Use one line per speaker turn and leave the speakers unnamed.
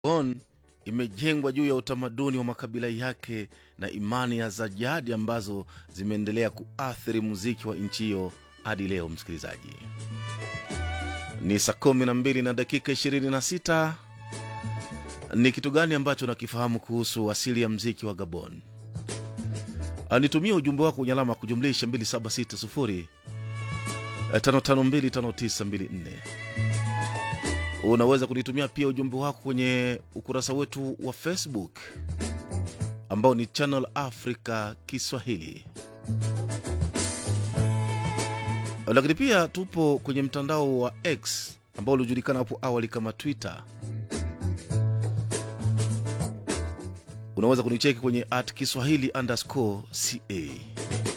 Gabon imejengwa juu ya utamaduni wa makabila yake na imani za jadi ambazo zimeendelea kuathiri muziki wa nchi hiyo hadi leo. Msikilizaji, ni saa kumi na mbili na dakika 26. Ni kitu gani ambacho nakifahamu kuhusu asili ya mziki wa Gabon? Nitumia ujumbe wako kwenye alama ya kujumlisha 2760 5525924. Unaweza kunitumia pia ujumbe wako kwenye ukurasa wetu wa Facebook ambao ni Channel Africa Kiswahili, lakini pia tupo kwenye mtandao wa X ambao ulijulikana hapo awali kama Twitter. Unaweza kunicheki kwenye at Kiswahili underscore ca